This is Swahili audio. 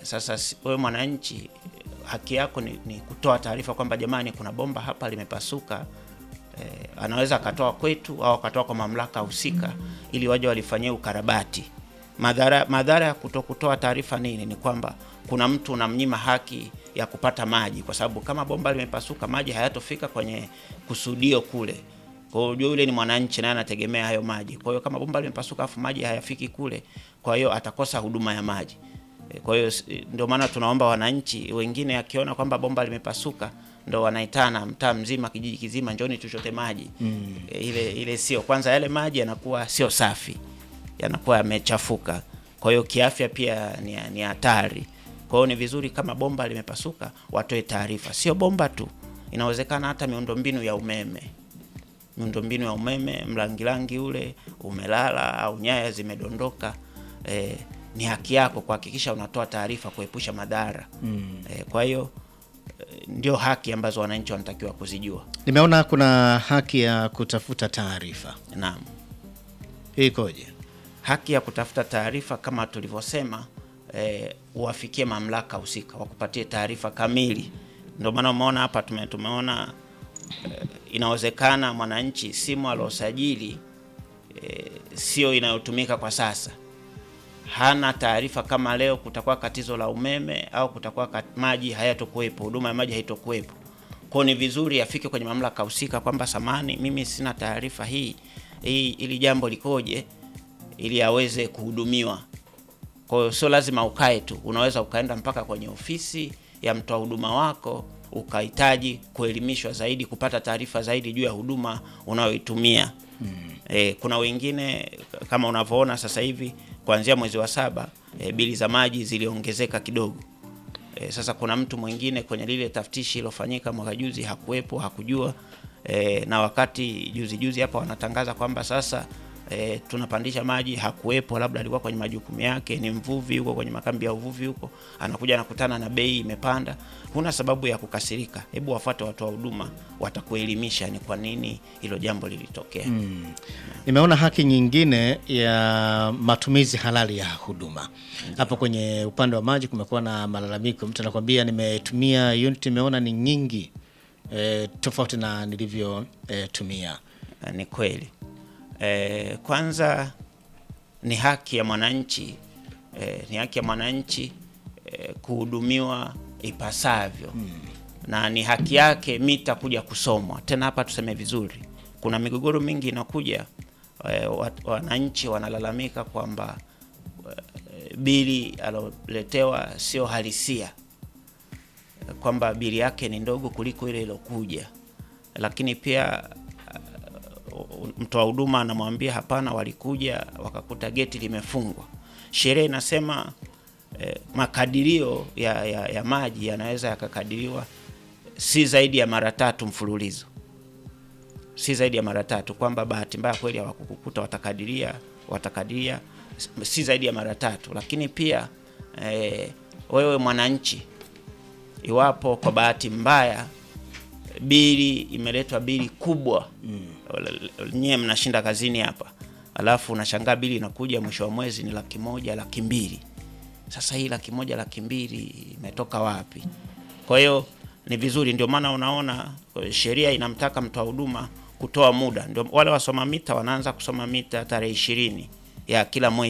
Sasa si- wewe mwananchi, haki yako ni, ni kutoa taarifa kwamba jamani, kuna bomba hapa limepasuka. Eh, anaweza akatoa kwetu au akatoa kwa mamlaka husika ili waje walifanyie ukarabati. Madhara madhara ya kuto kutoa taarifa nini? Ni kwamba kuna mtu unamnyima haki ya kupata maji, kwa sababu kama bomba limepasuka, maji hayatofika kwenye kusudio kule. Kwa hiyo yule ni mwananchi naye anategemea hayo maji. Kwa hiyo kama bomba limepasuka afu maji hayafiki kule, kwa hiyo atakosa huduma ya maji. E, Kwa hiyo s- ndio maana tunaomba wananchi wengine, akiona kwamba bomba limepasuka, ndo wanaitana mtaa mzima, kijiji kizima, njoni tuchote maji mm. E, ile ile sio kwanza, yale maji yanakuwa sio safi, yanakuwa yamechafuka. Kwa hiyo kiafya pia ni ni hatari. Kwa hiyo ni vizuri kama bomba limepasuka, watoe taarifa. Sio bomba tu, inawezekana hata miundombinu ya umeme miundombinu ya umeme, mlangilangi ule umelala au nyaya zimedondoka, eh, ni haki yako kuhakikisha unatoa taarifa kuepusha madhara mm. Eh, kwa hiyo eh, ndio haki ambazo wananchi wanatakiwa kuzijua. Nimeona kuna haki ya kutafuta taarifa, Naam, hii ikoje? haki ya kutafuta taarifa kama tulivyosema, eh, uwafikie mamlaka husika wakupatie taarifa kamili. Ndio maana umeona hapa tume, tumeona eh, inawezekana mwananchi simu aliosajili eh, sio inayotumika kwa sasa, hana taarifa kama leo kutakuwa katizo la umeme au kutakuwa kat, maji hayatokuwepo, huduma ya maji haitokuwepo. Kwa ni vizuri afike kwenye mamlaka husika kwamba samani, mimi sina taarifa hii hii, ili jambo likoje, ili aweze kuhudumiwa. Kwa hiyo sio lazima ukae tu, unaweza ukaenda mpaka kwenye ofisi ya mtoa huduma wako ukahitaji kuelimishwa zaidi, kupata taarifa zaidi juu ya huduma unayoitumia. E, kuna wengine kama unavyoona sasa hivi kuanzia mwezi wa saba e, bili za maji ziliongezeka kidogo. E, sasa kuna mtu mwingine kwenye lile taftishi ilofanyika mwaka juzi hakuwepo, hakujua e, na wakati juzi juzi hapa wanatangaza kwamba sasa e, tunapandisha maji, hakuwepo, labda alikuwa kwenye majukumu yake, ni mvuvi huko kwenye makambi ya uvuvi huko, anakuja anakutana na bei imepanda. Huna sababu ya kukasirika, hebu wafuate watoa huduma, watakuelimisha ni kwa nini hilo jambo lilitokea. Nimeona haki nyingine ya matumizi halali ya huduma. Hapo kwenye upande wa maji kumekuwa na malalamiko, mtu anakwambia nimetumia unit, nimeona ni nyingi e, tofauti na nilivyotumia. Na ni kweli e, kwanza ni haki ya mwananchi e, ni haki ya mwananchi e, kuhudumiwa ipasavyo na ni haki yake mita kuja kusomwa. Tena hapa tuseme vizuri, kuna migogoro mingi inakuja e, wat- wananchi wanalalamika kwamba e, bili aloletewa sio halisia kwamba bili yake ni ndogo kuliko ile ilokuja, lakini pia uh, mtoa huduma anamwambia hapana, walikuja wakakuta geti limefungwa. Sheria inasema eh, makadirio ya, ya, ya maji yanaweza yakakadiriwa si zaidi ya mara tatu mfululizo, si zaidi ya mara tatu, kwamba bahati mbaya kweli hawakukukuta, watakadiria watakadiria si zaidi ya mara tatu. Lakini pia eh, wewe mwananchi iwapo kwa bahati mbaya bili imeletwa bili kubwa mm. nyewe mnashinda kazini hapa, alafu unashangaa bili inakuja mwisho wa mwezi ni laki moja laki mbili. Sasa hii laki moja laki mbili imetoka wapi? Kwa hiyo ni vizuri, ndio maana unaona eh, sheria inamtaka mtoa huduma kutoa muda, ndio wale wasoma mita wanaanza kusoma mita tarehe ishirini ya kila mwezi.